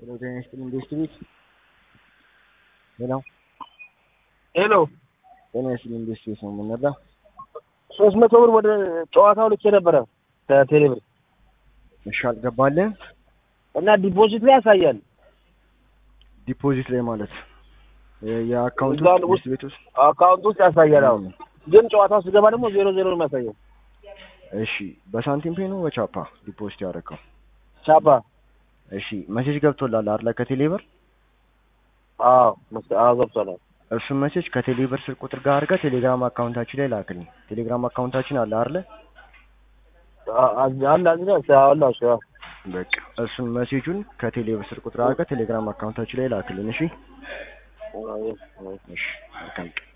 ጤና ይስጥልኝ ኢንቨስትቤት ሄሎ ሄሎ ጤና ይስጥልኝ ኢንቨስትቤት ነው የምንረዳ ሶስት መቶ ብር ወደ ጨዋታው ልኬ ነበረ ከቴሌ ብር እሺ አልገባልህም እና ዲፖዚት ላይ ያሳያል። ዲፖዚት ላይ ማለት የ- የአካውንት እዛ ውስጥ ውስጥ- ኢንቨስትቤት ውስጥ አካውንት ውስጥ ያሳያል። አሁን ግን ጨዋታው ስገባ ደግሞ ዜሮ ዜሮ ነው የሚያሳየው። እሺ በሳንቲም ፔ ነው በቻፓ ዲፖዚት ያደረገው ቻፓ እሺ መሴጅ ገብቶላል አይደለ ከቴሌ ብር አዎ መስ- አዎ ገብቷል። እሱን መሴጅ ከቴሌ ብር ስልክ ቁጥር ጋር አድርገህ ቴሌግራም አካውንታችን ላይ ላክልኝ ቴሌግራም አካውንታችን አለ አይደለ አ- አ- አለ አለ አለ እሱ አዎ። በቃ እሱን መሴጁን ከቴሌ ብር ስልክ ቁጥር አድርገህ ቴሌግራም አካውንታችን ላይ ላክልኝ እሺ አዎ፣ አዎ። እሺ መልካም ቀን